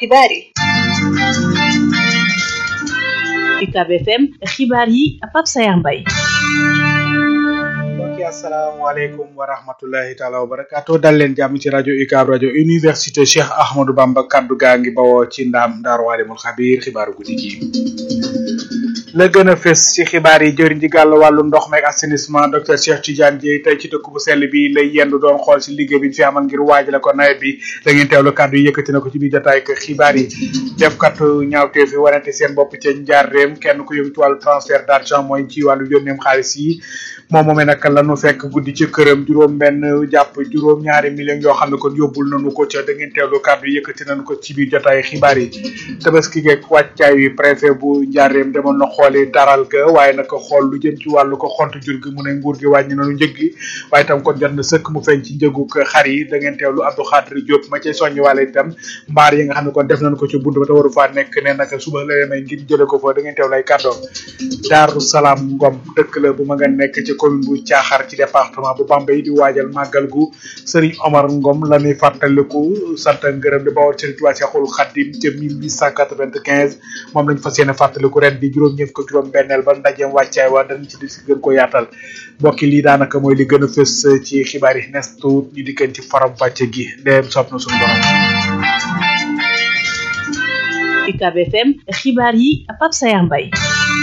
xibaar yi UCAB FM xibaar yi Pape Sayar Mbaye mbokki asalaamaaleykum wa rahmatullahi taala wa barakaatu dal leen jàmm ci rajo UCAB rajo université Cheikh Ahmadou Bamba kaddu gaa ngi bawoo ci ndaam Daaru Waalimul Xabiir xibaaru guddi gi la gën a fës ci xibaar yi jëriñ ji gàll wàllu ndox meeg assainissement docteur Cheikh Tidiane Dieye tey ci dëkk bu sell bi lay yendu doon xool si liggéey bi ñu fi amal ngir waajale ko nawet bi da ngeen teewlu kàddu yi yëkkati na ko ci biir jotaay ak xibaar yi defkatu ñaawteef yi warante seen bopp ca njaar réem kenn ku yëngu ci wàllu transfert d'argent mooy ci wàllu yónneem xaalis yi moom moomee nag lanu fekk guddi ci këram juróom benn jàpp juróom ñaari millions yoo xam ne kon yóbbul nañu ko ca da ngeen teewlu kàddu yi yëkkati nañu ko ci biir jotaay xibaar yi tabaski geeg wàccaay wi préfet bu njaareem demoon na xooli daral ga waaye nag xool lu jëm ci wàllu ko xont jur gi mu ne nguur gi wàññi nañu njëg gi waaye itam kon jot na sëkk mu feeñ ci njëgu xar yi da ngeen teewlu Abdou Khadri Diop ma cay soññi wàlle itam mbaar yi nga xam ne kon def nañu ko ci bunt ba te waru faa nekk ne nag suba la may ngir jële ko fa da ngeen teewlu ay kàddoom Daaru Salaam Ngom dëkk la bu ma nga nekk ci commune bu Caaxar ci département bu Bambey di waajal màggal gu Serigne Omar Ngom la ñuy fàttaliku sant ngërëm di bawal Serigne Touba Cheikhoul Khadim ca 1895 moom lañ fas yéene fàttaliku ren di juróom-ñeent ko juróom benneel ba ndajeem wàccaay wa dañ ci di si gën ko yaatal mbokki lii daanaka mooy li gën a fës ci xibaar yi nes tuut ñu dikkeen ci faram fàcce gi ndeem sopp na suñu borom UCAB FM xibaar yi Pape Sayar Mbaye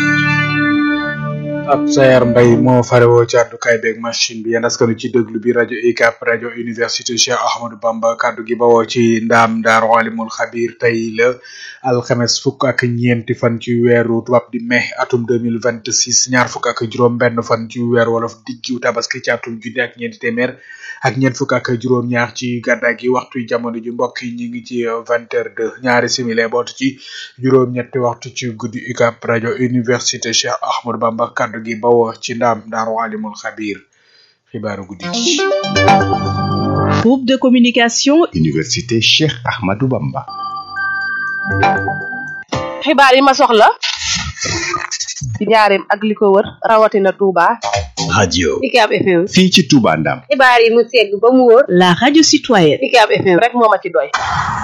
ab sayar mbay moo farewoo ci àddukaay beeg machine bi yéen askanu ci déglu bi rajo UCAB rajo université Cheikh Ahmadou Bamba kaddu gi bawoo ci ndaam Daaru Alimul Xabiir tey la alxames fukk ak ñeenti fan ci weeru tubaab di mai atum deux mille vingt six ñaar fukk ak juróom-benn fan ci weer wolof diggiw tabaski ci atum junni ak ñeenti téeméer ak ñeent fukk ak juróom-ñaar ci gàddaa gi waxtu jamono ji mbokk yi ñu ngi ci vingt heures deux ñaari simili bootu ci juróom-ñetti waxtu ci guddi UCAB rajo université Cheikh Ahmadou Bamba kaddu gi bawoo ci ndaam Daaru Alimul Xabiir xibaaru guddi gi groupe de communication université Cheikh Ahmadou Bamba xibaar yi ma soxla ci njaareem ak li ko wër rawatina Touba radio UCAB FM fii ci Touba Ndam xibaar yi mu segg ba mu wóor la radio citoyenne UCAB FM rek moo ma ci doy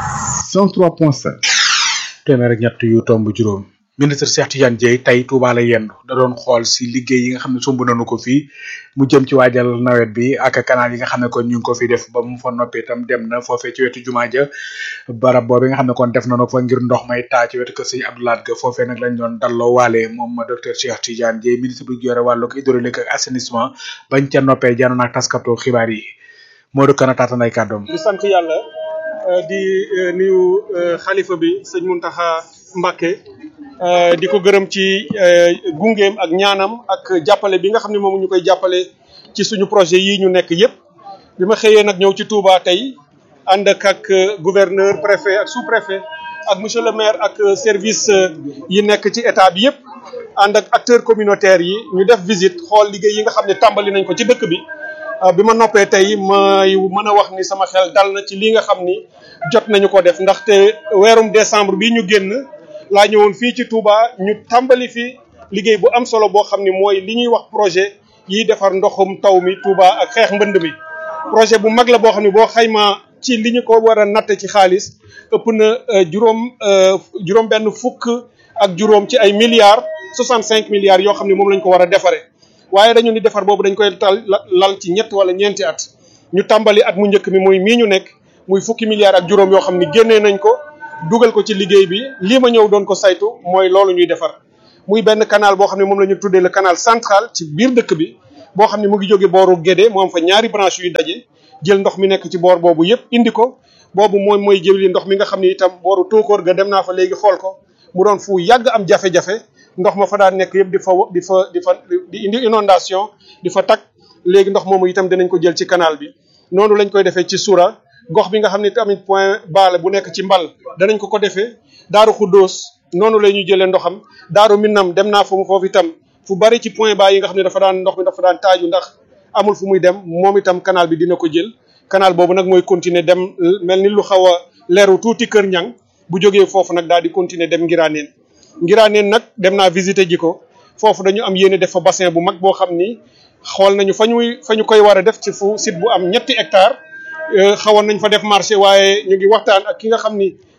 103.5 téeméer ak ñett yu tomb juróom ministre Cheikh Tidiane Dieye tey Touba la yendu da doon xool si liggéey yi nga xam ne sumb nañu ko fii mu jëm ci waajal nawet bi ak canal yi nga xam ne kon ñu ngi ko fi def ba mu fa noppee itam dem na foofee ci wetu jumaa ja barab boobu nga xam ne kon def nañu fa ngir ndox may taa ci wetu kër sëñ Abdoulaat ga foofee nag lañ doon dalloo waale moom docteur Cheikh Tidiane Dieye ministre bu yore wàllu hydraulique ak assainissement bañ ca noppee janoon ak taskatu xibaar yi moo du kana taatan ay kàddoom di sant yàlla di nuyu xalifa bi sëñ Muntaxa Mbàkke di ko gërëm ci gungeem ak ñaanam ak jàppale bi nga xam ne moom ñu koy jàppale ci suñu projet yi ñu nekk yépp bi ma xëyee nag ñëw ci Touba tey ànd ak ak gouverneur préfet ak sous préfet ak monsieur le maire ak service yi nekk ci état bi yépp ànd ak acteurs communautaires yi ñu def visite xool liggéey yi nga xam ne tàmbali nañ ko ci dëkk bi bi ma noppee tey may mën a wax ni sama xel dal na ci li nga xam ni jot nañu ko def ndaxte weerum décembre bi ñu génn laa ñëwoon fii ci Touba ñu tàmbali fi liggéey bu am solo boo xam ni mooy li ñuy wax projet yiy defar ndoxum taw mi Touba ak xeex mbënd mi projet bu mag la boo xam ne boo xaymaa ci li ñu ko war a natt ci xaalis ëpp na juróom juróom benn fukk ak juróom ci ay milliards soixante cinq milliards yoo xam ne moom lañ ko war a defaree waaye dañu ni defar boobu dañ koy tal lal ci ñett wala ñeenti at ñu tàmbali at mu njëkk mi muy mii ñu nekk muy fukki milliards ak juróom yoo xam ni génnee nañ ko dugal ko ci liggéey bi lii ma ñëw doon ko saytu mooy loolu ñuy defar muy benn canal boo xam ne moom la ñu tuddee le canal central ci biir dëkk bi boo xam ne mu ngi jóge booru Guédé mu am fa ñaari branche yuy daje jël ndox mi nekk ci boor boobu yépp indi ko boobu mooy mooy jëli ndox mi nga xam ne itam booru tóokóor ga dem naa fa léegi xool ko mu doon fu yàgg am jafe-jafe ndox ma fa daan nekk yëpp di fa di fa di fa di indi inondation di fa tag léegi ndox moomu itam dinañ ko jël ci canal bi noonu lañ koy defee ci Soura gox bi nga xam ne tamit point baale bu nekk ci mbal danañ ko ko defee daaru xuddoos noonu la ñuy jëlee ndoxam daaru minnam dem naa fa mu foofu itam fu bari ci point bas yi nga xam ne dafa daan ndox mi dafa daan taaju ndax amul fu muy dem moom itam canal bi dina ko jël canal boobu nag mooy continuer dem mel ni lu xaw a leeru tuuti kër ñang bu jógee foofu nag daal di continuer dem ngiraaneen ngiraaneen nag dem naa visiter ji ko foofu dañu am yéene def fa bassin bu mag boo xam ni xool nañu fa ñuy fa ñu koy war a def ci fu site bu am ñetti hectare xawoon nañ fa def marché waaye ñu ngi waxtaan ak ki nga xam ni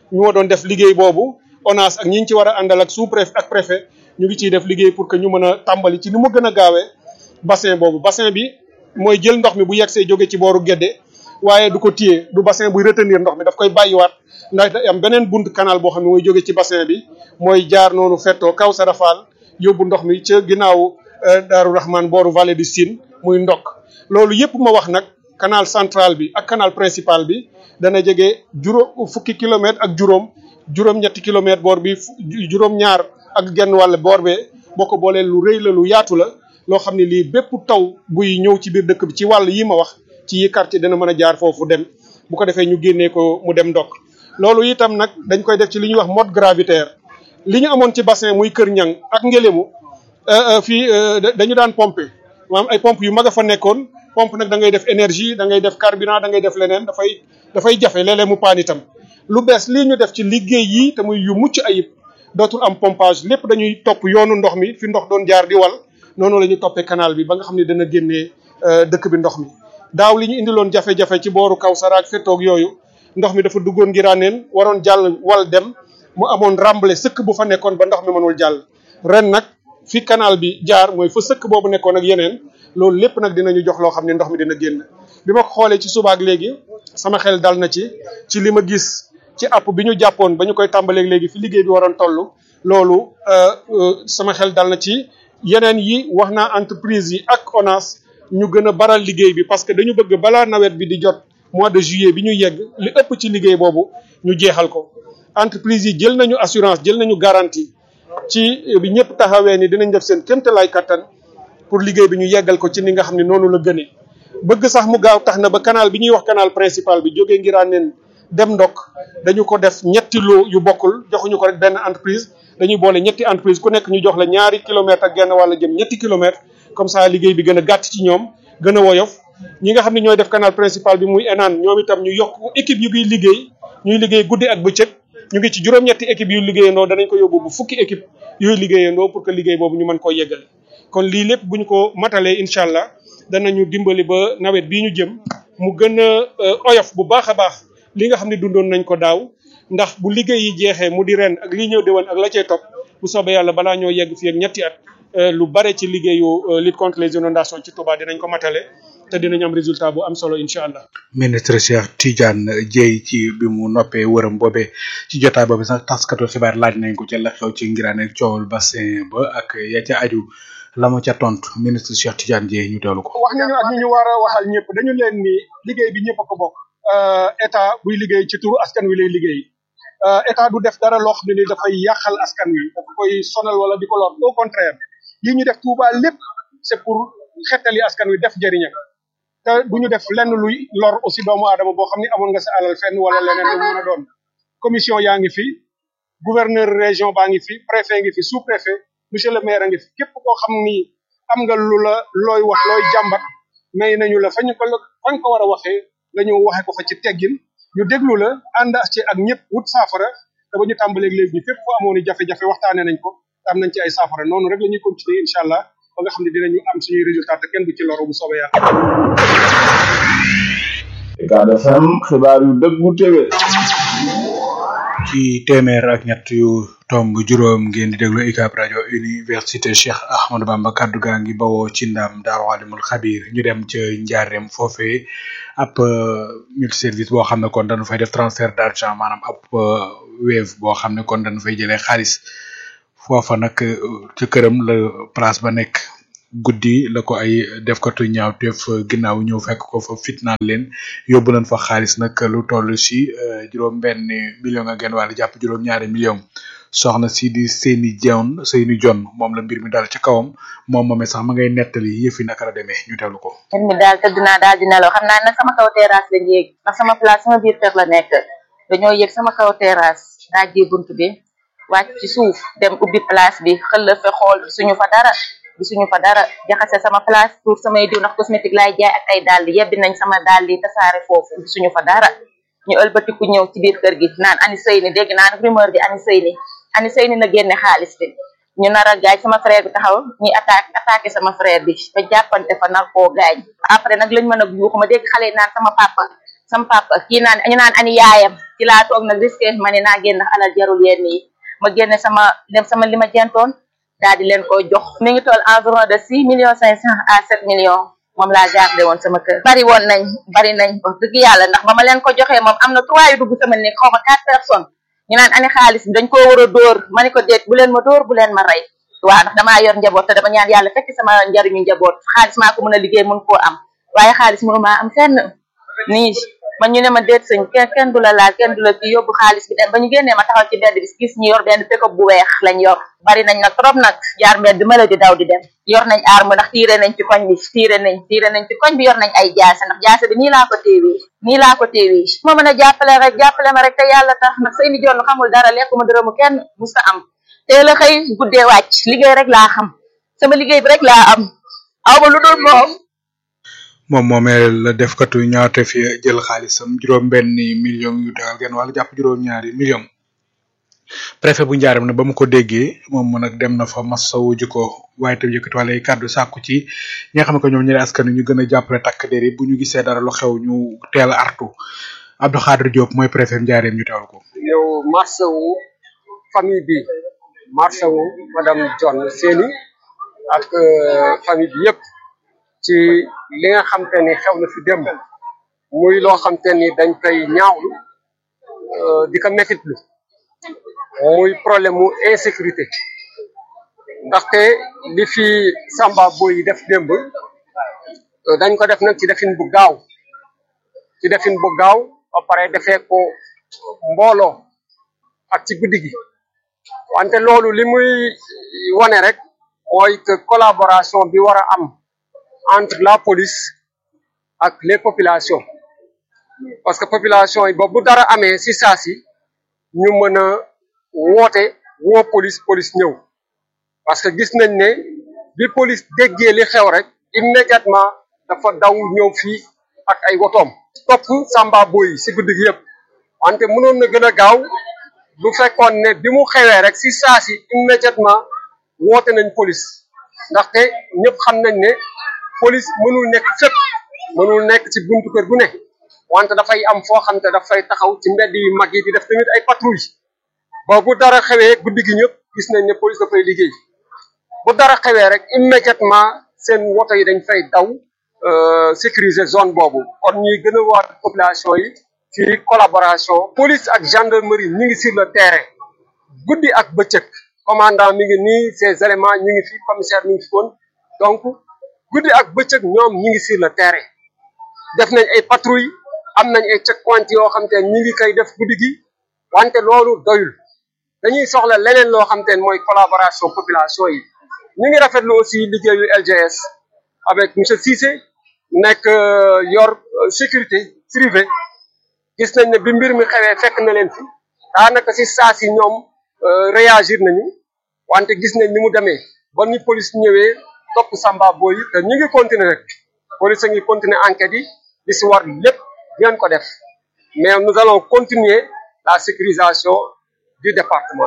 ñoo doon def liggéey boobu ONAS ak ñi ñu ci war a àndal ak sous préfet ak préfet ñu ngi ciy def liggéey pour que ñu mën a tàmbali ci ni mu gën a gaawee bassin boobu bassin bi mooy jël ndox mi bu yegsee jóge ci booru Gédé waaye du ko téye du bassin buy retenir ndox mi daf koy bàyyiwaat ndax day am beneen bunt canal boo xam ne mooy jóge ci bassin bi mooy jaar noonu fettoo kaw Sarafal yóbbu ndox mi ca ginnaaw Daaru Rahman booru vallée du Sine muy ndokk loolu yëpp ma wax nag canal central bi ak canal principal bi dana jege juróom fukki kilomètre ak juróom juróom-ñetti kilomètre boor bi juróom-ñaar ak genn wàll boor bee boo ko boolee lu rëy la lu yaatu la loo xam ne lii bépp taw buy ñëw ci biir dëkk bi ci wàll yi ma wax ci yi quartier dana mën a jaar foofu dem bu ko defee ñu génnee ko mu dem ndokk loolu itam nag dañ koy def ci li ñuy wax mode gravitaire li ñu amoon ci bassin muy Kër Ñang ak Ngélému fii dañu daan pomper maanaam ay pompe yu mag a fa nekkoon pompe nag da ngay def énergie da ngay def carburant da ngay def leneen dafay dafay jafe léeg-léeg mu paan itam lu bees lii ñu def ci liggéey yi te muy yu mucc ayib dootul am pompage lépp dañuy topp yoonu ndox mi fi ndox doon jaar di wal noonu la ñuy toppee canal bi ba nga xam ne dana génnee dëkk bi ndox mi daaw li ñu indiloon jafe-jafe ci booru kaw saraak fettoog yooyu ndox mi dafa duggoon ngiraaneen waroon jàll wal dem mu amoon remblai sëkk bu fa nekkoon ba ndox mi mënul jàll ren nag fi canal bi jaar mooy fa sëkk boobu nekkoon ak yeneen loolu lépp nag dinañu jox loo xam ne ndox mi dina génn bi ma ko xoolee ci subaak léegi sama xel dal na ci ci li ma gis ci app bi ñu jàppoon ba ñu koy tàmbaleeg léegi fi liggéey bi waroon toll loolu sama xel dal na ci yeneen yi wax naa entreprise yi ak ONAS ñu gën a baral liggéey bi parce que dañu bëgg balaa nawet bi di jot mois de juillet bi ñu yegg li ëpp ci liggéey boobu ñu jeexal ko entreprise yi jël nañu assurance jël nañu garantie ci bi ñëpp taxawee ni dinañ def seen kéemtalaay kattan pour liggéey bi ñu yeggal ko ci ni nga xam ne noonu la gënee bëgg sax mu gaaw tax na ba canal bi ñuy wax canal principal bi jógee Ngiraaneen dem ndokk dañu ko def ñetti loo yu bokkul joxuñu ko rek benn entreprise dañuy boole ñetti entreprise ku nekk ñu jox la ñaari kilomètre ak genn wàlla jëm ñetti kilomètre comme ça liggéey bi gën a gàtt ci ñoom gën a woyof ñi nga xam ne ñooy def canal principal bi muy enaan ñoom itam ñu yokk équipe yu ngi liggéey ñuy liggéey guddi ak bëccëg ñu ngi ci juróom-ñetti équipe yu liggéeyandoo danañ ko yóbbu bu fukki équipe yooyu liggéeyandoo pour que liggéey boobu ñu mën koo yeggale kon lii lépp bu ñu ko matalee incha allah danañu dimbali ba nawet bii ñu jëm mu gën a oyof bu baax a baax li nga xam ne dundoon nañ ko daaw ndax bu liggéey yi jeexee mu di ren ak lii ñëw déwén ak la cay topp bu soobee yàlla balaa ñoo yegg fii ak ñetti at lu bare ci liggéeyu lutte contre les inondations ci Touba dinañ ko matale te dinañ am résultat bu am solo incha allah. ministre Cheikh Tidiane Dieye ci bi mu noppee wërëm boobee ci jotaay boobu sax taskatu xibaar laaj nañ ko ca la xew ci ngiraan ak coowul bassin ba ak ya ca aju la mu ca tontu ministre Cheikh Tidiane Dieye ñu teewlu ko. wax nañu ak ñi ñu war a waxal ñëpp dañu leen ni liggéey bi ñëpp a ko bokk. état buy liggéey ci turu askan wi lay liggéey état du def dara loo xam ne ni dafay yàqal askan wi dafa koy sonal wala di ko lor au contraire yi ñu def Touba lépp c'est pour xettali askan wi def jëriñam te du ñu def lenn luy lor aussi doomu aadama boo xam ne amoon nga sa alal fenn wala leneen lu mu mën a doon commission yaa ngi fi gouverneur région baa ngi fi préfet ngi fi sous préfet monsieur le maire a ngi fi képp koo xam ni am nga lu la looy wax looy jàmbat may nañu la fañ ko fañ ko war a waxee nga ñëw waxe ko fa ci teggin ñu déglu la ànd ci ak ñëpp wut saafara te ba ñu tàmbaleeg léegi fépp fu amoon i jafe-jafe waxtaane nañ ko am nañ ci ay saafara noonu rek la ñuy continuer incha allah ba nga xam ne dinañu am suñuy résultat te kenn du ci loru bu soobee yàlla. Ucab FM xibaar yu dëggu téwé ci téeméer ak ñett yu tomb juróom ngeen di déglu UCAB rajo université Cheikh Ahmadou Bamba kaddu gaa ngi bawoo ci ndam Daaru Alimul Xabir ñu dem ca Njaareem foofee ab multi service boo xam ne kon dañu fay def transfert d'argent maanaam ab Wave boo xam ne kon dañu fay jëlee xaalis foofa nag ca këram la place ba nekk guddi la ko ay def ko tu ñaaw teef ginnaaw ñëw fekk ko fa fitnaal leen yóbbu nañ fa xaalis nag lu toll si juróom benn million ak genn wàll jàpp juróom ñaari million soxna si di seeni jon seeni jon moom la mbir mi dal ci kawam moom moomee sax ma ngay nettali yëfi naka la demee ñu teewlu ko mbir mi daal tëdd naa daal di nelaw xam naa nag sama kaw terrasse lañ yéeg ndax sama place sama biir kër la nekk dañoo yéeg sama kaw terrasse daajee bunt bi wàcc ci suuf dem ubbi place bi xëlla fe xool suñu fa dara gisuñu fa dara jaxase sama place pour samay diw ndax cosmétique laay jaay ak ay dàll yebbi nañ sama dàll yi tasaare foofu gisuñu fa dara ñu ëlbatiku ñëw ci biir kër gi naan ani sëy ni dégg naa nag rumeur bi ani sëy ni ani sëy ni na génne xaalis bi ñu nar a gaañ sama frère bi taxaw ñuy attaque attaqué sama frère bi ba jàppante fa nar koo gaañ après nag lañ mën a yuuxu ma dégg xale yi naan sama papa sama papa kii naan ñu naan ani yaayam ci laa toog nag risqué ma ne naa génn ndax alal jarul yenn yi ma génne sama dem sama li ma jentoon daal di leen ko jox mi ngi toll environ de six millions cinq cent à sept millions moom laa gardé woon sama kër bari woon nañ bari nañ wax dëgg yàlla ndax ba ma leen ko joxee moom am na trois yu dugg sama nekk xaw ma quatre personnes ñu naan ani xaalis bi dañ koo war a dóor ma ne ko déet bu leen ma dóor bu leen ma rey waaw ndax damaa yor njaboot te dama ñaan yàlla fekk sama njariñu njaboot xaalis maa ko mën a liggéey mën koo am waaye xaalis mënu maa am fenn nii man ñu ne ma déet sëñ kenn kenn du la laal kenn du la kii yóbbu xaalis bi dem ba ñu génnee ma taxaw ci mbedd bi gis ñu yor benn pick-up bu weex lañ yor bari nañ nag trop nag jaar mbedd ma la di daw di dem yor nañ arme ndax tiire nañ ci koñ bi tiire nañ tiire nañ ci koñ bi yor nañ ay jaase ndax jaase bi nii laa ko téewee nii laa ko téewee ma mën a jàppale rek jàppale ma rek te yàlla tax ndax sëy ni joon xamul dara lekkuma dërëmu kenn musta am teel a xëy guddee wàcc liggéey rek laa xam sama liggéey bi rek laa am aw ma lu dul moom moom moomee la defkatu ñaawte fi jël xaalisam juróom benn million yu tegal genn wàll jàpp juróom ñaari million préfet bu njaaram ne ba mu ko déggee moom mu nag dem na fa masawu ji ko waaye tam yëkkati wàlla ay kàddu sàkku ci ñi nga xam ne ko ñoom ñi askan ñu gën a jàppale takk der yi bu ñu gisee dara lu xew ñu teel a artu Abdou Khadir Diop mooy préfet njaareem ñu teewal ko yow masawu famille bi masawu madame John Séni ak famille bi yëpp ci li nga xam te ni xew na fi démb muy loo xam te ni dañ koy ñaawlu di ko mettitlu muy problème mu insécurité ndaxte li fi Samba Boy yi def démb dañ ko def nag ci defin bu gaaw ci defin bu gaaw ba pare defee ko mbooloo ak ci guddi gi wante loolu li muy wane rek mooy que collaboration bi war a am entre la police ak les populations parce que population yi ba bu dara amee si saa si ñu mën a woote woo police police ñëw parce que gis nañ ne bi police déggee li xew rek immédiatement dafa daw ñëw fii ak ay wotoom topp Samba Boy yi si guddi gi yëpp wante mënoon na gën a gaaw bu fekkoon ne bi mu xewee rek si saa si immédiatement woote nañ police ndaxte ñëpp xam nañ ne police mënul nekk fépp mënul nekk ci buntu kër gu ne wante dafay am foo xam te dafay taxaw ci mbedd yu mag yi di def tamit ay patrouille ba bu dara xewee guddi gi ñëpp gis nañ ne police dafay liggéey bu dara xewee rek immédiatement seen woto yi dañ fay daw sécuriser zone boobu kon ñuy gën a waat population yi ci collaboration police ak gendarmerie ñu ngi sur le terrain guddi ak bëccëg commandant mi ngi nii ces éléments ñu ngi fi commissaire mi ngi fi woon donc guddi ak bëccëg ñoom ñi ngi sur le terrain def nañ ay patrouille am nañ ay checkpoint yoo xam te ñi ngi koy def guddi gi wante loolu doyul dañuy soxla leneen loo xam te mooy collaboration population yi ñu ngi rafetlu aussi liggéeyu LGS avec monsieur Cissé nekk yor sécurité privée gis nañ ne bi mbir mi xewee fekk na leen fi daanaka si saa si ñoom réagir nañu wante gis nañ ni mu demee ba ni police ñëwee topp Samba Boy te ñu ngi continuer rek police a ngi continuer enquête yi li si war lépp ngeen ko def mais nous allons continuer la sécurisation du département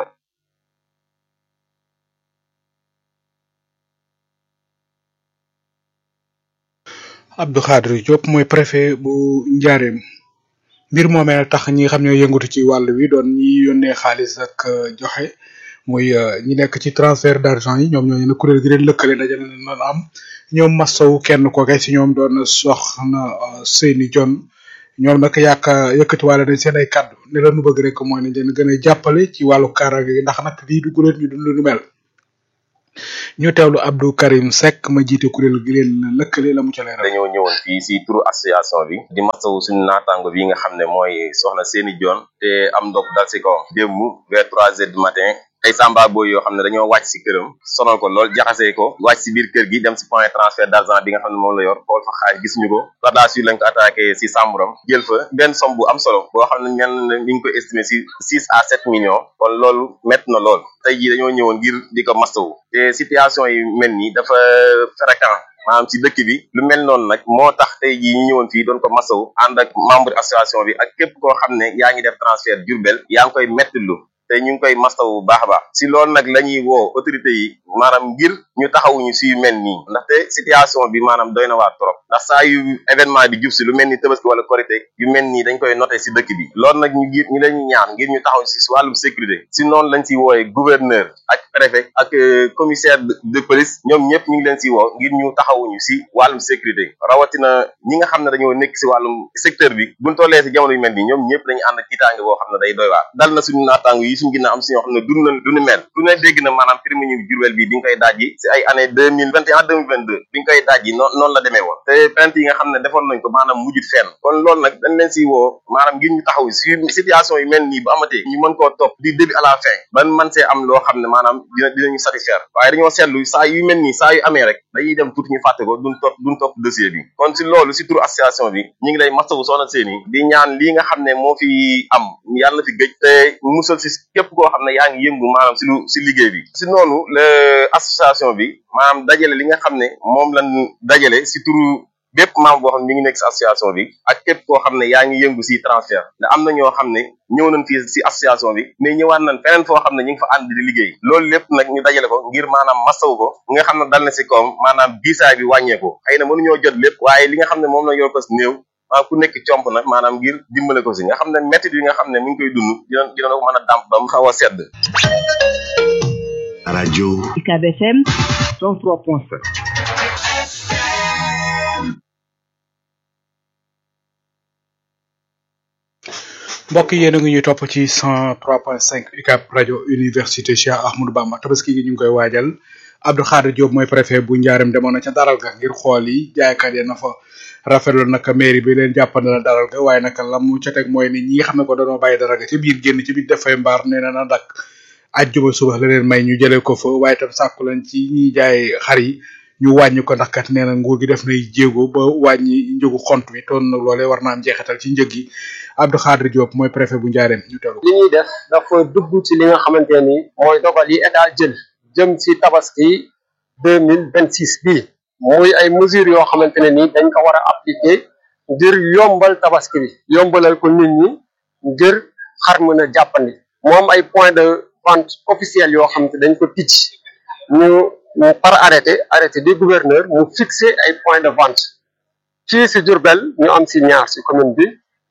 Abdou Khadir Diop mooy préfet bu Njaareem mbir moomee tax ñi nga xam ñoo yëngatu ci wàll wi doon ñi yónnee xaalis ak joxe muy ñi nekk ci transfert d'argent yi ñoom ñooñu ne kuréel gi leen lëkkale dajale na noonu am ñoom masawu kenn ko kay si ñoom doon soxna Seyni Jon ñoom nag yàq yëkkati wàlle nañ seen ay kàddu ne la nu bëgg rek mooy nañ leen gën a jàppale ci wàllu kaaraange gi ndax nag lii du guleen ñu dund lu mel ñu teewlu Abdou Karim Seck ma jiite kuréel gi leen lëkkale la mu ca leeral dañoo ñëwoon fii si turu association bi di masawu suñu naataango bi nga xam ne mooy soxna Seyni Jon te am ndox dal si kawam démb vers trois heures du matin ay Samba Boy yoo xam ne dañoo wàcc si këram sonal ko lool jaxasee ko wàcc si biir kër gi dem si point transfert d'argent bi nga xam ne moom la yor xool fa xaalis gisuñu ko par la suite lañ ko attaqué si sàmburam jël fa benn somme bu am solo boo xam ne ñenn ñu ngi ko estimé si six à sept millions kon loolu métti na lool tey jii dañoo ñëwoon ngir di ko masawu te situation yi mel nii dafa fréquent maanaam ci dëkk bi lu mel noonu nag moo tax tey jii ñu ñëwoon fii doon ko masawu ànd ak membre association bi ak képp koo xam ne yaa ngi def transfert Diourbel yaa ngi koy métti lu te ñu ngi koy mastawu bu baax a baax si loolu nag la ñuy woo autorité yi maanaam ngir ñu taxawuñu si yu mel nii ndaxte situation bi maanaam doy na waar trop ndax saa yu événement di jub si lu mel ni tabaski wala korité yu mel nii dañ koy noté si dëkk bi loolu nag ñu ngir ñu leen ñaan ngir ñu taxaw si wàllum sécurité si noonu lañ si wooyee gouverneur ak préfet ak commissaire de police ñoom ñëpp ñu ngi leen si woo ngir ñu taxawuñu si wàllum sécurité rawatina ñi nga xam ne dañoo nekk si wàllum secteur bi buñ tollee si jamono yu mel nii ñoom ñëpp dañu ànd ak tiitaange boo xam ne day doy waar dal na suñu naataango yi suñu ginnaaw am si ñoo xam ne dund na du ni mel ku ne dégg na maanaam prime ñu Jurbel bi bi nga koy dajji si ay année deux mille vingt et un deux mille vingt deux bi nga koy dajji noonu noonu la demee woon te plainte yi nga xam ne defoon nañ ko maanaam mujjut fenn kon loolu nag dañ leen si woo maanaam ngir ñu taxaw si situation yu mel nii bu amatee ñu mën koo topp du début à la fin ban man see am loo xam ne maanaam dina dinañu satisfaire waaye dañoo seetlu saa yu mel nii saa yu amee rek dañuy dem tuuti ñu fàtte ko duñ topp duñ topp dossier bi kon si loolu si turu association bi ñu ngi lay masawu soxna seeni di ñaan lii nga xam ne moo fi am yàlla na fi gëj te musal si képp koo xam ne yaa ngi yëngu maanaam si lu si liggéey bi si noonu le association bi maanaam dajale li nga xam ne moom lañ dajale si turu bépp membre boo xam ne mi ngi nekk si association bi ak képp koo xam ne yaa ngi yëngu si transfert ndax am na ñoo xam ne ñëw nañ fii si association bi mais ñëwaat nañ feneen foo xam ne ñu ngi fa ànd di liggéey loolu lépp nag ñu dajale ko ngir maanaam masawu ko nga xam ne dal na si kawam maanaam biisaay bi wàññeeku xëy na mënuñoo jot lépp waaye li nga xam ne moom la yor ko si néew maa ku nekk comp nag maanaam ngir dimbale ko si nga xam ne métti yi nga xam ne mi ngi koy dund dina dina ko mën a dàmp ba mu xaw a sedd radio UCAB FM 103.7 mbokk yéen a ngi ñuy topp ci 103.5 UCAB rajo université Cheikh Ahmadou Bamba tabaski gi ñu ngi koy waajal Abdou Khadir Diop mooy préfet bu Njaareem demoon na ca daral ga ngir xool yi jaaykat ya na fa rafetlu nag mairie bi leen jàppande la daral ga waaye nag la mu ca teg mooy ni ñi nga xam ne ko dañoo bàyyi daral ga ci biir génn ci biir def fay mbaar nee na na dak ajjuma suba la leen may ñu jëlee ko fa waaye tam sàkku leen ci ñiy jaay xar yi ñu wàññi ko ndax kat nee na nguur gi def nay jéego ba wàññi njëgu xont bi toon nag loolee war naa am jeexital ci njëg yi Abdou Khadir Diop mooy préfet bu Njaareem ñu telu li ñuy def dafa dugg ci li nga xamante ni mooy dogal yi état jël jëm ci tabaski deux mille vingt six bii muy ay mesures yoo xamante ne ni dañ ko war a appliquer ngir yombal tabaski bi yombalal ko nit ñi ngir xar mën a jàppandi moom ay point de vente officiel yoo xamante dañ ko ticc ñu par arrêté arrêté du gouverneur mu fixé ay point de vente fii si Diourbel ñu am si ñaar si commune bi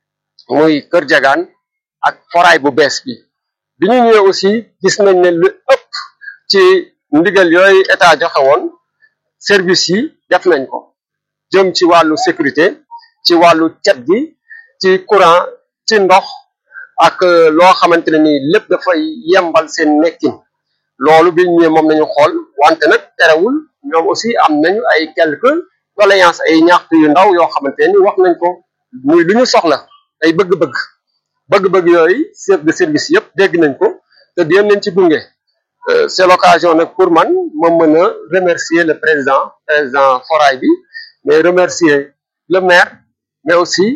muy Kër Jagaan ak foraay bu bees bi bi ñu ñëwee aussi gis nañ ne lu ëpp ci ndigal yooyu état joxe woon service yi def nañ ko jëm ci wàllu sécurité ci wàllu cet gi ci courant ci ndox ak loo xamante ne nii lépp dafay yembal seen nekkin loolu bi ñu ñëwee moom nañu xool wante nag terewul ñoom aussi am nañu ay quelques doléances ay ñaxtu yu ndaw yoo xamante ni wax nañ ko muy lu ñu soxla ay bëgg-bëgg bëgg-bëgg yooyu chef de service yëpp dégg nañ ko te dinañ leen ci gunge c'est l'occasion nag pour man ma mën a remercier le président président foray bi mais remercier le maire mais aussi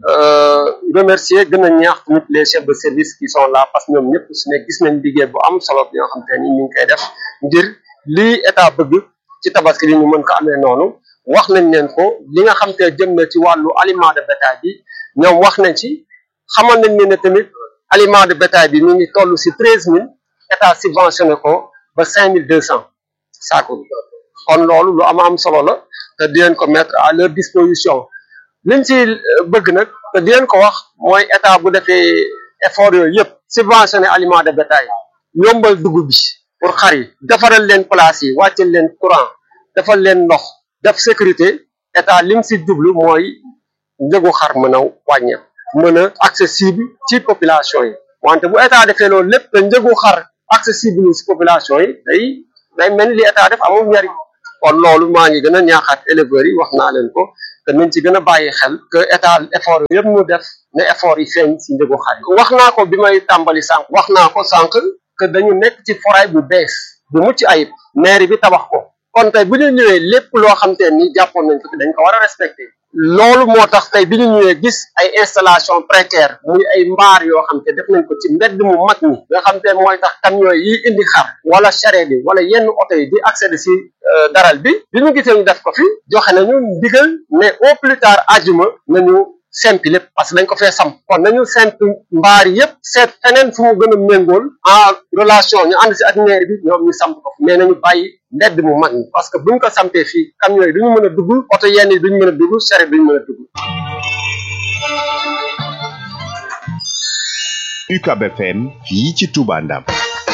remercier gën a ñaax tamit les chefs de service qui sont là parce que ñoom ñëpp su ne gis nañ liggéey bu am solo yoo xam te ni ñu ngi koy def ngir lii état bëgg ci tabaski bi ñu mën ko amee noonu wax nañ leen ko li nga xam te jëm na ci wàllu aliment de bétail bi ñoom wax nañ ci xamal nañ ne ne tamit aliment de bétail bi mi ngi toll si treize mille état subventionné ko ba cinq mille deux cent saako bi kon loolu lu am am solo la te di leen ko mettre à leur disposition liñ ci bëgg nag te di leen ko wax mooy état bu defee effort yooyu yëpp subventionné aliment de bétail yombal dugub bi pour xar yi defaral leen place yi wàccal leen courant defal leen ndox def sécurité état lim si jublu mooy njëgu xar mën a wàññeeku mën a accessible ci population yi wante bu état defee loolu lépp te njëgu xar accessible ci population yi day day mel ni li état def amul njariñ kon loolu maa ngi gën a ñaaxaat éleveurs yi wax naa leen ko te nañ ci gën a bàyyi xel que état effort yëpp mu def ne effort yi feeñ ci njëgu xar yi wax naa ko bi may tàmbali sànq wax naa ko sànq que dañu nekk ci foray bu bees bu mucc ayib mairie bi tabax ko kon tey bu ñu ñëwee lépp loo xam te ni jàppoon nañ ko fi dañ ko war a respecté loolu moo tax tey bi ñu ñëwee gis ay installation précaire muy ay mbaar yoo xam te def nañ ko ci mbedd mu mag mi nga xam te mooy tax camion yi indi xar wala charrette yi wala yenn oto yi di accéder si daral bi bi ñu gisee ñu def ko fi joxe nañu ndigal ne au plus tard ajuma nañu sempi lépp parce que dañ ko fee samp kon nañu sempi mbaar yëpp seet feneen fu mu gën a méngool en relation ñu ànd si ak maire bi ñoom ñu samp ko mais nañu bàyyi mbedd mu mag ñi parce que buñ ko sampee fii camion yi duñu mën a dugg oto yenn yi duñu mën a dugg charrette duñu mën a dugg UCAB FM fii ci Touba Ndam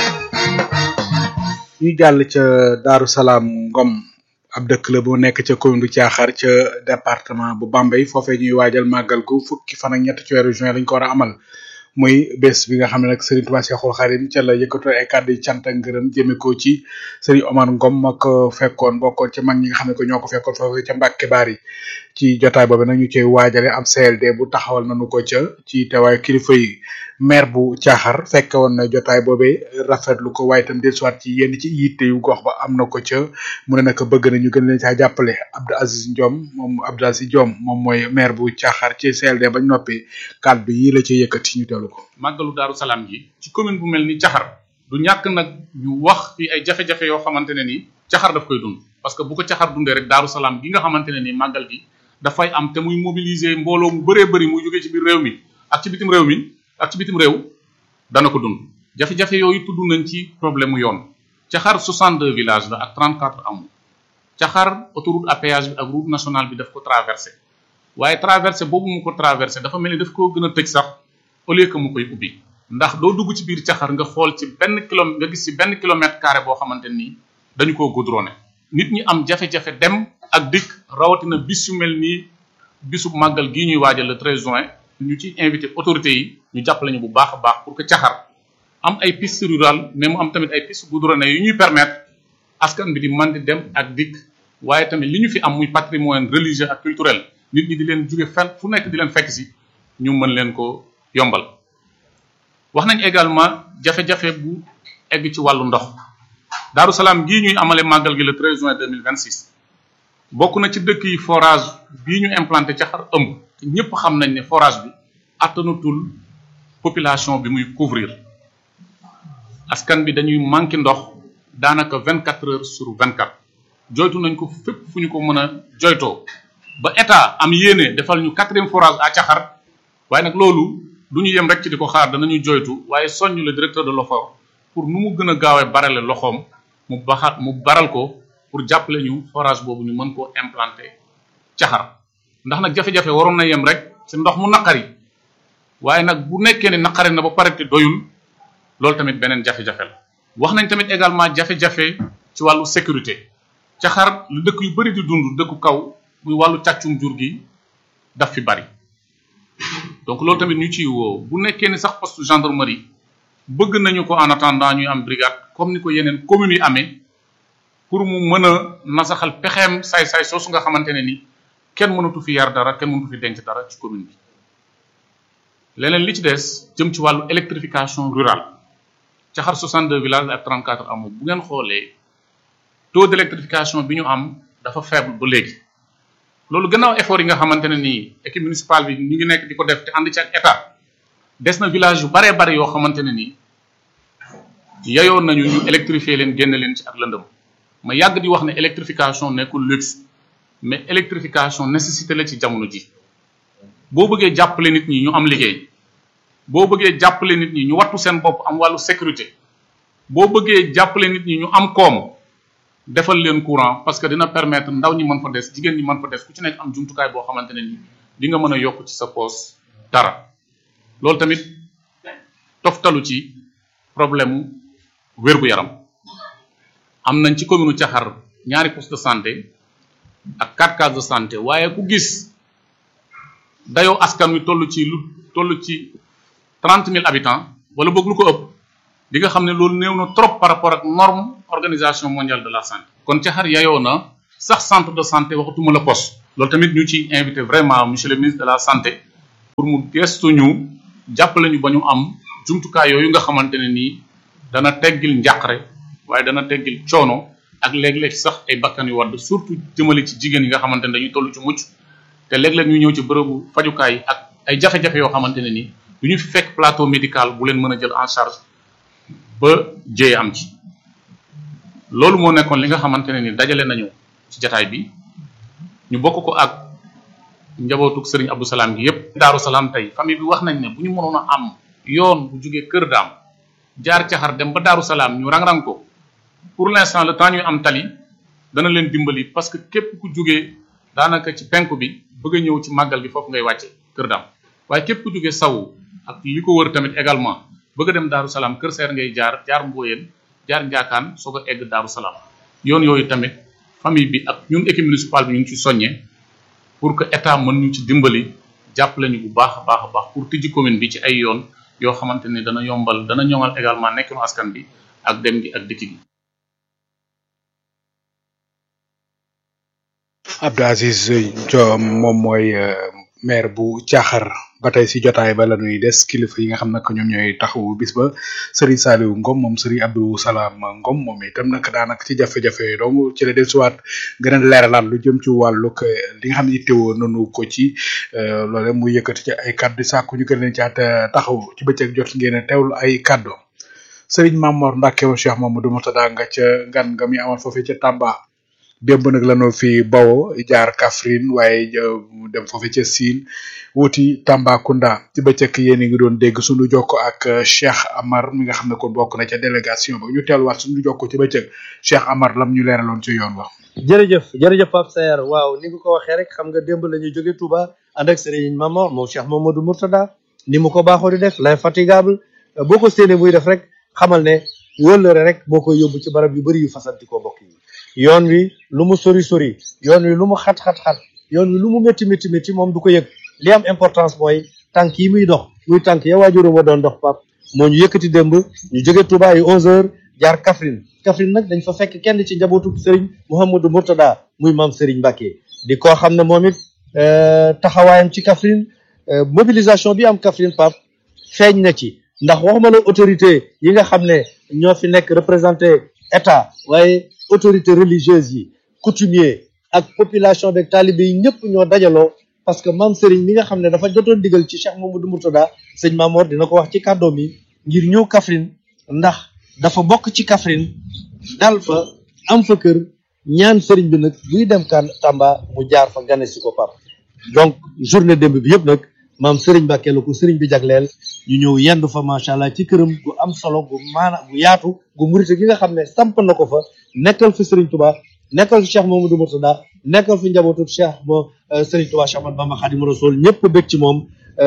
ñu jàll ca Daaru Salaam Ngom ab dëkk la bu nekk ca commune bu Thiakhar ca département bu Bambey foofee ñuy waajal màggal gu fukki fan ak ñett ci weeru juin lañ ko war a amal muy bés bi nga xam ne nag Serigne Touba Cheikhoul Khadim ca la yëkkatoo ay kàddu yi cant ak ngërëm jëme ko ci Serigne Omar Ngom ma ko fekkoon bokkoon ci mag ñi nga xam ne ko ñoo ko fekkoon foofee ca Mbàkke Baari ci jotaay boobu nag ñu cay waajale am CLD bu taxawal nañu ko ca ci teewaay kilifa yi maire bu Thiakhar fekke woon na jotaay boobee rafetlu ko waaye itam dellusiwaat ci yenn ci yitte yu gox ba am na ko ca mu ne nag bëgg nañu gën leen caa jàppale Abdou Aziz Ndiom moom Abdou Aziz Diom moom mooy maire bu Thiakhar ci CLD bañ noppi kàddu yi la ci yëkkati ñu teelu ko. màggalu Daaru Salaam gi ci commune bu mel ni Thiakhar du ñàkk nag ñu wax fi ay jafe-jafe yoo xamante ne ni Thiakhar daf koy dund parce que bu ko Thiakhar dundee rek Daaru Salaam gi nga xamante ne ni màggal gi dafay am te muy mobiliser mbooloo mu bëree bëri muy jógee ci biir réew mi ak ci bitim réew mi ak ci bitim réew dana ko dund jafe-jafe yooyu tudd nañ ci problème mu yoon Thiakhar 62 villages la ak 34 amul Thiakhar autoroute à péage bi ak route nationale bi daf ko traversé waaye traversé boobu mu ko traversé dafa mel ni daf koo gën a tëj sax au lieu que mu koy ubbi ndax doo dugg ci biir Thiakhar nga xool ci benn kilomètre nga gis ci benn kilomètre carré boo xamante nii dañu koo goudronné nit ñi am jafe-jafe dem ak dikk rawatina bis yu mel nii bisu màggal gii ñuy waajal le 13 juin ñu ci invité autorités yi ñu jàppale ñu bu baax a baax pour que Thiakhar am ay piste rurale mais mu am tamit ay piste goudronnées yu ñuy permettre askan bi di mën di dem ak dikk waaye tamit li ñu fi am muy patrimoine religieux ak culturel nit ñi di leen jóge fenn fu nekk di leen fekk si ñu mën leen ko yombal wax nañ également jafe-jafe bu egg ci wàllu ndox Daaru Salaam gii ñuy amale màggal gi le 13 juin 2026 bokk na ci dëkk yi forage bii ñu implanté Thiakhar ëmb te ñëpp xam nañ ne forage bi attanatul population bi muy couvrir askan bi dañuy manqué ndox daanaka 24 heures sur 24 joytu nañ ko fépp fu ñu ko mën a joytoo ba état am yéene defal ñu quatrième forage à Thiakhar waaye nag loolu du ñu yem rek ci di ko xaar danañu joytu waaye soññ le directeur de l'OFOR pour nu mu gën a gaawee barale loxoom mu baxat mu baral ko pour jàppale ñu forage boobu ñu mën koo implanter Thiakhar ndax nag jafe-jafe waroon na yem rek ci ndox mu naqari waaye nag bu nekkee ne naqari na ba pare te doyul loolu tamit beneen jafe-jafe la wax nañ tamit également jafe-jafe ci wàllu sécurité Thiakhar lu dëkk yu bari di dund dëkku kaw muy wàllu càccum jur gi daf fi bari donc loolu tamit ñu ciy woo bu nekkee ni sax poste gendarmerie bëgg nañu ko en attendant ñuy am brigade comme ni ko yeneen communes yi amee pour mu mën a nasaxal pexeem saay-saay soosu nga xamante ne ni kenn mënatu fi yar dara kenn mënatu fi denc dara ci commune bi leneen li ci des jëm ci wàllu électrification rurale Thiakhar 62 villages ak 34 amul bu ngeen xoolee taux d' électrification bi ñu am dafa faible ba léegi loolu gannaaw effort yi nga xamante ne nii équipe municipale bi ñu ngi nekk di ko def te ànd ci ak état des na village yu baree bare yoo xamante ne nii yayoon nañu ñu électrifier leen génn leen ci ak lëndëm ma yàgg di wax ne électrification nekkul luxe mais électrification nécessité la ci jamono ji boo bëggee jàppale nit ñi ñu am liggéey boo bëggee jàppale nit ñi ñu wattu seen bopp am wàllu sécurité boo bëggee jàppale nit ñi ñu am koom defal leen courant parce que dina permettre ndaw ñi mën fa des jigéen ñi mën fa des ku ci nekk am jumtukaay boo xamante ne ni di nga mën a yokk ci sa poos dara loolu tamit toftalu ci problème mu wér-gu-yaram am nañ ci commune Thiakhar ñaari poste de santé ak quatre cases de santé waaye ku gis dayoo askan wi toll ci lu toll ci trente mille habitants wala boog lu ko ëpp di nga xam ne loolu néew na trop par rapport ak norme organisation mondiale de la santé kon Thiakhar yayoo na sax centre de santé waxatuma la poste loolu tamit ñu ci invité vraiment monsieur le ministre de la santé pour mu gestu ñu jàppale ñu ba ñu am jumtukaay yooyu nga xamante ne nii dana teggil njàqare waaye dana teggil coono ak léeg-léeg sax ay bakkan yu wadd surtout jëmale ci jigéen yi nga xamante ne dañuy toll ci mucc te léeg-léeg ñu ñëw ci bërëbu fajukaay ak ay jafe-jafe yoo xamante ne nii du ñu fi fekk plateau médical bu leen mën a jël en charge ba jéye am ci loolu moo nekkoon li nga xamante ne ni dajale nañu ci jataay bi ñu bokk ko ak njabootuk Serigne Abdou Salaam gi yépp Daaru Salaam tey famille bi wax nañ ne bu ñu mënoon a am yoon bu jugee Kër Daam jaar caxar dem ba Daaru Salaam ñu rang-rang ko pour l'instant le temps ñuy am tali dana leen dimbali parce que képp ku jugee daanaka ci penku bi bëgg a ñëw ci màggal gi foofu ngay wàcce Kër Daam waaye képp ku jugee sawu ak li ko wër tamit également bëgg a dem Daaru Salaam Kër Seer ngay jaar jaar Mbooyeen jaar Njaakaan soog a egg Daaru Salaam yoon yooyu tamit famille bi ak ñun équipe municipale bi ñu ngi ci soññee pour que état mën ñu ci dimbali jàppale ñu bu baax a baax a baax pour tijji commune bi ci ay yoon yoo xamante ne dana yombal dana ñoŋal également nekkinu askan bi ak dem gi ak dikk gi. Abdou Aziz Diom moom mooy maire bu Caaxar ba tey si jotaay ba la ñuy des kilifa yi nga xam nag ñoom ñooy taxawu bis ba Serigne Saliou Ngom moom Serigne Abdou Salam Ngom moom itam nag daanaka ci jafe-jafe yooyu donc ci la dellusiwaat gën a leeralaat lu jëm ci wàllug li nga xam ne ittewoo nanu ko ci loole muy yëkkati ci ay kaddu sàkku ñu gën leen ci at taxaw ci bëccëg jot ngeen a teewlu ay kaddu Serigne Mamor Mbacke wa Cheikh Mamadou Moutada nga ca ngan nga mi amal foofee ca Tamba. démb nag lanoo fi bawo jaar Kaffrine waaye dem foofu ca Sine wuti Tambacounda ci bëccëg yéen a ngi doon dégg suñu jokko ak Cheikh Amar mi nga xam ne kon bokk na ca délégation ba ñu teeluwaat suñu jokko ci bëccëg Cheikh Amar lam ñu leeraloon ci yoon wax jërëjëf jërëjëf Pape Saer waaw ni nga ko waxee rek xam nga démb la ñuy jóge Touba ànd ak Serigne Mamor moom Cheikh Mamadou Mourtada ni mu ko baaxoo di def l'infatigable boo ko séenee muy def rek xamal ne wóllëre rek boo koy yóbbu ci barab yu bëri yu fasanti ko mbokk yi yoon wi lu mu sori sori yoon wi lu mu xat xat xat yoon wi lu mu métti métti métti moom du ko yëg li am importance mooy tànk yi muy dox muy tànk ya waajuru ma doon dox pap moo ñu yëkkati démb ñu jóge Touba ay 11h jaar Kaffrine Kaffrine nag dañ fa fekk kenn ci njabootu Serigne Mouhamadou Mourtada muy maam Serigne Mbacké di koo xam ne moom it taxawaayam ci Kaffrine mobilisation bi am Kaffrine pap feeñ na ci ndax waxuma la autorité yi nga xam ne ñoo fi nekk représenté état waaye autorité religieuse yi coutumier ak population beeg talibé yi ñëpp ñoo dajaloo parce que maam Serigne mi nga xam ne dafa jotoon digal ci Cheikh Mamadou Mourtada sëñ Mamor dina ko wax ci kàddoom yi ngir ñëw Kaffrine ndax dafa bokk ci Kaffrine dal fa am fa kër ñaan Serigne bi nag buy dem kan Tamba mu jaar fa gane si ko pap donc journée démb bi yëpp nag maam Serigne Mbacké la ko Serigne bi jagleel ñu ñëw yendu fa macha allah ci këram gu am solo gu maana gu yaatu gu murite gi nga xam ne samp na ko fa nekkal fi Serigne Touba nekkal fi Cheikh Mamadou Mourtada nekkal fi njabootu Cheikh mo Serigne Touba Cheikh Ahmadou Bamba Khadimu Rasul ñëpp bëgg ci moom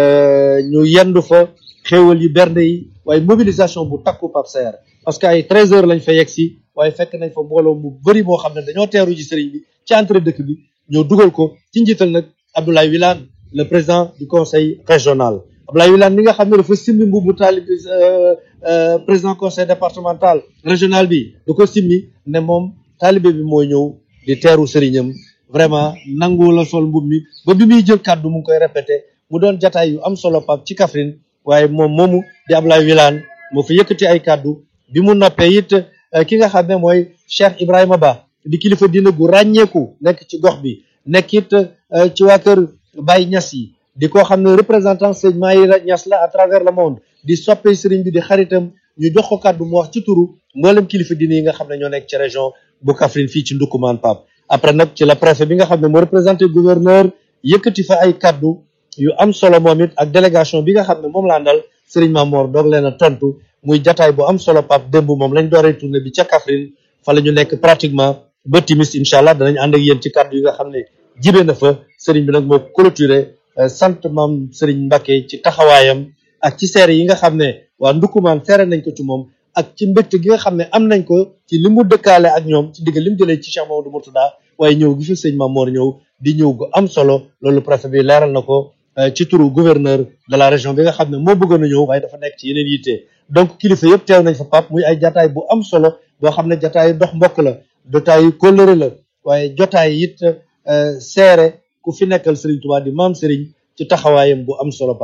ñu yendu fa xéewal yi bernde yi waaye mobilisation bu takku Pape Saer parce que ay 13 heures lañ fa yegg si waaye fekk nañ fa mbooloo mu bëri moo xam ne dañoo teeru ci Serigne bi ci entrée dëkk bi ñoo dugal ko ci njiital nag Abdoulaye Wilane le président du conseil régional Abdoulaye Wilane mi nga xam ne dafa simmi mbubu taalib président conseil départemental régional bi da ko simmi ne moom taalibe bi mooy ñëw di teeru sëriñam vraiment nangu la sol mbub mi ba bi muy jël kàddu mu ngi koy répété mu doon jataay yu am solo pap ci Kaffrine waaye moom moomu di Abdoulaye Wilane moo fi yëkkati ay kàddu bi mu noppee it ki nga xam ne mooy Cheikh Ibrahima Ba di kilifa dina gu ràññeeku nekk ci gox bi nekk it ci waa kër Baye Niass yi di ko xam ne représentant sëñ Maïra Niass la à travers le monde di soppe sëriñ bi di xaritam ñu jox ko kàddu mu wax ci turu mboolem kilifa diine yi nga xam ne ñoo nekk ci région bu Kaffrine fii ci Ndoukoumane Pape après nag ci la préfet bi nga xam ne moo représenté gouverneur yëkkati fa ay kàddu yu am solo moom it ak délégation bi nga xam ne moom laa ndal Serigne Mamor doog leen a tontu muy jataay bu am solo Pape démb moom lañ dooree tournée bi ca Kaffrine fa la ñu nekk pratiquement ba timis incha allah danañ ànd ak yéen ci kàddu yi nga xam ne jibe na fa Serigne bi nag moo clôturé sant maam Serigne Mbacké ci taxawaayam ak ci seere yi nga xam ne waa Ndoukoumane seere nañ ko ci moom ak ci mbégte gi nga xam ne am nañ ko ci li mu dëkkaale ak ñoom ci digg li mu jëlee ci Cheikh Mamadou Mourtada waaye ñëw gi fi sëñ Mamor ñëw di ñëw gu am solo loolu préfet bi leeral na ko ci turu gouverneur de la région bi nga xam ne moo bëggoon a ñëw waaye dafa nekk ci yeneen yitte donc kilifa yëpp teew nañ fa pap muy ay jataay bu am solo boo xam ne jataay dox mbokk la jotaay kóllëre la waaye jotaay it seere ku fi nekkal Serigne Touba di maam Serigne ci taxawaayam bu am solo